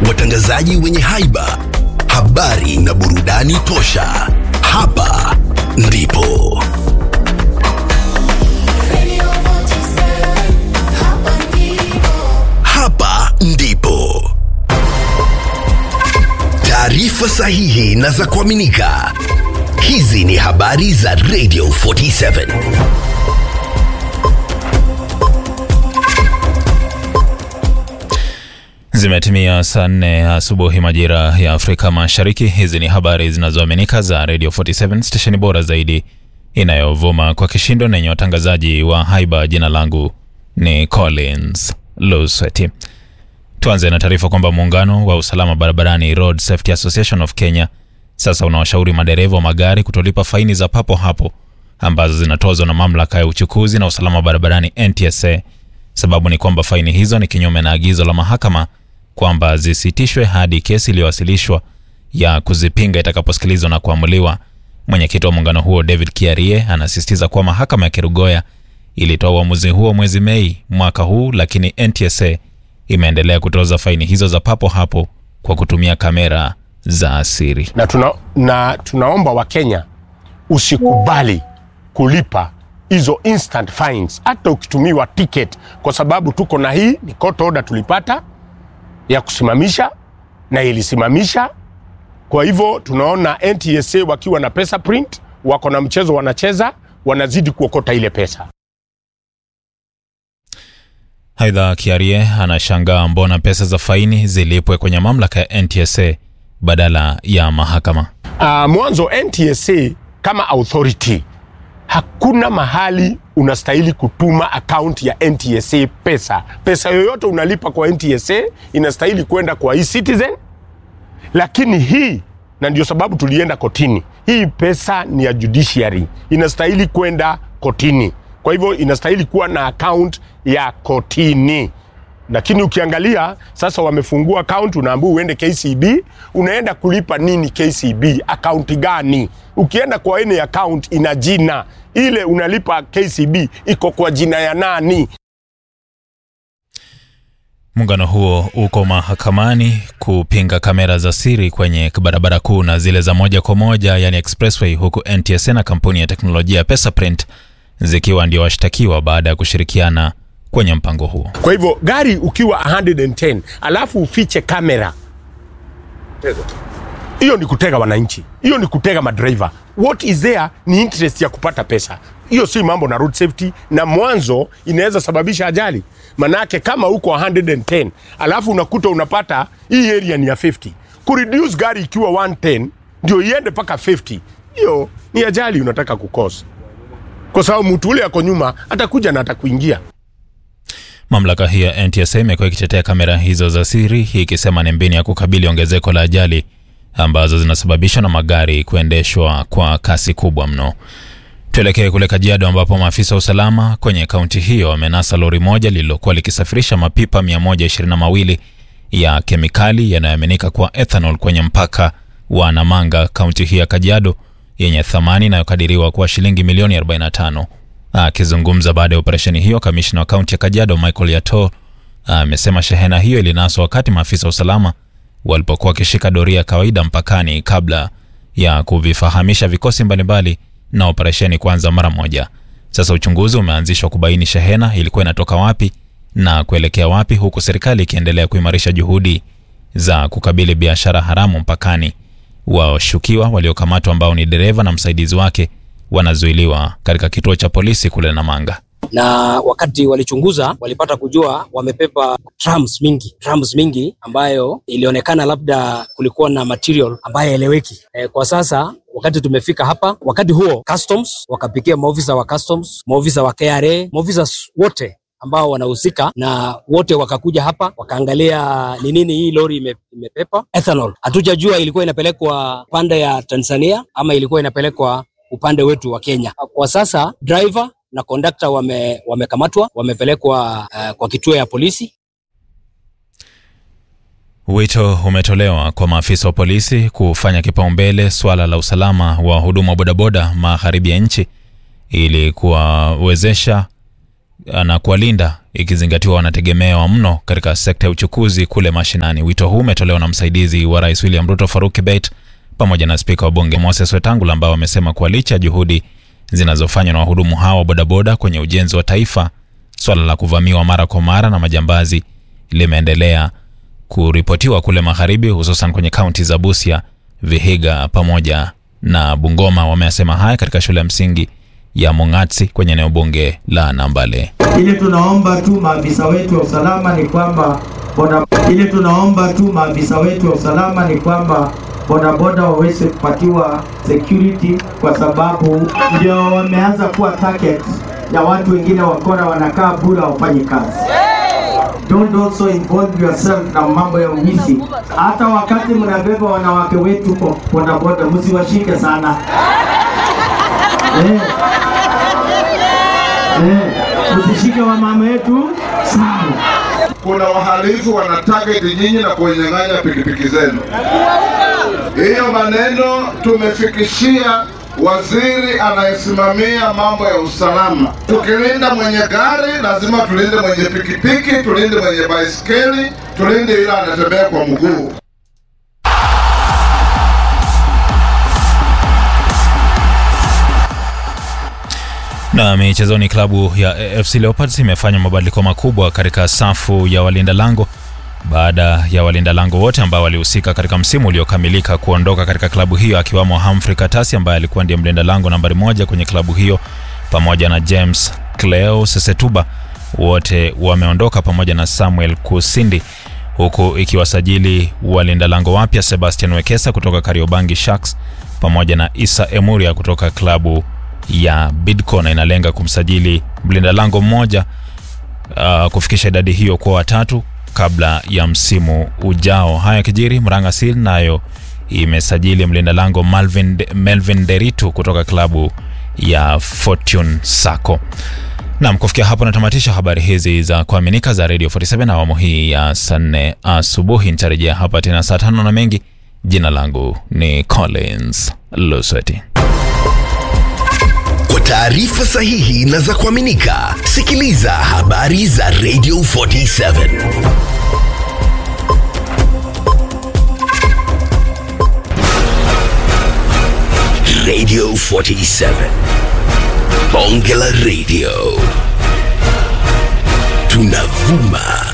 watangazaji wenye haiba, habari na burudani tosha. Hapa ndipo Radio 47, hapa ndipo. hapa ndipo taarifa sahihi na za kuaminika. Hizi ni habari za Radio 47. Zimetimia saa nne asubuhi majira ya Afrika Mashariki. Hizi ni habari zinazoaminika za Radio 47 stesheni bora zaidi inayovuma kwa kishindo na yenye watangazaji wa haiba. Jina langu ni Collins Lusweti. Tuanze na taarifa kwamba muungano wa usalama barabarani Road Safety Association of Kenya sasa unawashauri madereva wa magari kutolipa faini za papo hapo ambazo zinatozwa na mamlaka ya uchukuzi na usalama barabarani NTSA. Sababu ni kwamba faini hizo ni kinyume na agizo la mahakama kwamba zisitishwe hadi kesi iliyowasilishwa ya kuzipinga itakaposikilizwa na kuamuliwa. Mwenyekiti wa muungano huo David Kiarie anasisitiza kuwa mahakama ya Kerugoya ilitoa uamuzi huo mwezi Mei mwaka huu, lakini NTSA imeendelea kutoza faini hizo za papo hapo kwa kutumia kamera za asiri. na, tuna, na tunaomba Wakenya usikubali kulipa hizo instant fines hata ukitumiwa ticket, kwa sababu tuko na hii ni court order tulipata ya kusimamisha na ilisimamisha. Kwa hivyo tunaona NTSA wakiwa na pesa print, wako na mchezo wanacheza, wanazidi kuokota ile pesa. Aidha, Kiarie anashangaa mbona pesa za faini zilipwe kwenye mamlaka ya NTSA badala ya mahakama. Uh, mwanzo NTSA kama authority hakuna mahali unastahili kutuma akaunti ya NTSA pesa. Pesa yoyote unalipa kwa NTSA inastahili kwenda kwa e-Citizen, lakini hii na ndio sababu tulienda kotini. Hii pesa ni ya judiciary, inastahili kwenda kotini. Kwa hivyo inastahili kuwa na account ya kotini lakini ukiangalia sasa wamefungua account, unaambiwa uende KCB. Unaenda kulipa nini KCB? Akaunti gani? Ukienda kwa any account ina jina ile, unalipa KCB iko kwa jina ya nani? Muungano huo uko mahakamani kupinga kamera za siri kwenye barabara kuu na zile za moja kwa moja, yani expressway, huku NTSA na kampuni ya teknolojia ya Pesaprint zikiwa ndio washtakiwa baada ya kushirikiana kwenye mpango huo. Kwa hivyo gari ukiwa 110 alafu ufiche kamera, hiyo ni kutega wananchi, hiyo ni kutega madriver. What is there ni interest ya kupata pesa. Hiyo si mambo na road safety, na mwanzo inaweza sababisha ajali. Manake kama uko 110 alafu unakuta unapata hii area ni ya 50, kureduce gari ikiwa 110 ndio iende mpaka 50, hiyo ni ajali unataka kukosa, kwa sababu mtu ule ako nyuma atakuja na atakuingia. Mamlaka hii ya NTSA imekuwa ikitetea kamera hizo za siri, hii ikisema ni mbinu ya kukabili ongezeko la ajali ambazo zinasababishwa na magari kuendeshwa kwa kasi kubwa mno. Tuelekee kule Kajiado ambapo maafisa wa usalama kwenye kaunti hiyo wamenasa lori moja lililokuwa likisafirisha mapipa 122 ya kemikali yanayoaminika kuwa ethanol kwenye mpaka wa Namanga, kaunti hii ya Kajiado, yenye thamani inayokadiriwa kuwa shilingi milioni 45. Akizungumza baada ya operesheni hiyo, kamishna wa kaunti ya Kajiado Michael Yato amesema shehena hiyo ilinaswa wakati maafisa wa usalama walipokuwa wakishika doria ya kawaida mpakani kabla ya kuvifahamisha vikosi mbalimbali na operesheni kuanza mara moja. Sasa uchunguzi umeanzishwa kubaini shehena ilikuwa inatoka wapi na kuelekea wapi, huku serikali ikiendelea kuimarisha juhudi za kukabili biashara haramu mpakani. Washukiwa waliokamatwa ambao ni dereva na msaidizi wake wanazuiliwa katika kituo cha polisi kule Namanga. na wakati walichunguza walipata kujua wamepepa drums mingi drums mingi ambayo ilionekana labda kulikuwa na material ambayo eleweki. E, kwa sasa wakati tumefika hapa, wakati huo customs wakapikia maofisa wa customs, maofisa wa KRA, maofisa wote ambao wanahusika na wote wakakuja hapa wakaangalia ni nini hii lori ime, imepepa ethanol. Hatujajua ilikuwa inapelekwa pande ya Tanzania ama ilikuwa inapelekwa upande wetu wa Kenya. Kwa sasa driver na kondakta wame, wamekamatwa wamepelekwa uh, kwa kituo ya polisi. Wito umetolewa kwa maafisa wa polisi kufanya kipaumbele swala la usalama wa huduma wa bodaboda magharibi ya nchi ili kuwawezesha na kuwalinda ikizingatiwa wanategemewa mno katika sekta ya uchukuzi kule mashinani. Wito huu umetolewa na msaidizi wa rais William Ruto Faruk Kibet pamoja na spika wa bunge Moses Wetangula ambao wamesema kuwa licha ya juhudi zinazofanywa na wahudumu hawa wa bodaboda kwenye ujenzi wa taifa, swala la kuvamiwa mara kwa mara na majambazi limeendelea kuripotiwa kule magharibi, hususan kwenye kaunti za Busia, Vihiga pamoja na Bungoma. Wameyasema haya katika shule ya msingi ya Mongatsi kwenye eneo bunge la Nambale. Ile tunaomba tu maafisa wetu wa usalama ni kwamba boda, ile tunaomba tu maafisa wetu wa usalama ni kwamba bodaboda waweze kupatiwa security, kwa sababu ndio wameanza kuwa target ya watu wengine wakora, wanakaa bure wafanyi kazi. Don't also involve yourself na mambo ya uwizi. Hata wakati mnabeba wanawake wetu kwa bodaboda, msiwashike sana eh. Eh, msishike wamama wetu sana. kuna wahalifu wana target nyinyi na kunyang'anya pikipiki zenu. Hiyo maneno tumefikishia waziri anayesimamia mambo ya usalama. Tukilinda mwenye gari, lazima tulinde mwenye pikipiki, tulinde mwenye baiskeli, tulinde yule anatembea kwa mguu. Na michezoni, klabu ya AFC Leopards imefanya mabadiliko makubwa katika safu ya walinda lango baada ya walinda lango wote ambao walihusika katika msimu uliokamilika kuondoka katika klabu hiyo, akiwamo Humphrey Katasi ambaye alikuwa ndiye mlinda lango nambari moja kwenye klabu hiyo pamoja na James Cleo Sesetuba, wote wameondoka pamoja na Samuel Kusindi, huku ikiwasajili walinda lango wapya Sebastian Wekesa kutoka Kariobangi Sharks pamoja na Isa Emuria kutoka klabu ya Bidco na inalenga kumsajili mlinda lango mmoja uh, kufikisha idadi hiyo kwa watatu kabla ya msimu ujao. Haya kijiri, Murang'a Seal nayo imesajili mlinda lango Malvin, Melvin Deritu kutoka klabu ya Fortune Sacco. Nam, kufikia hapo natamatisha habari hizi za kuaminika za Radio 47 awamu hii ya saa nne asubuhi. Nitarejea hapa tena saa tano na mengi. Jina langu ni Collins Lusweti. Kwa taarifa sahihi na za kuaminika, sikiliza habari za Radio 47 Radio 47 Bonge la Radio tunavuma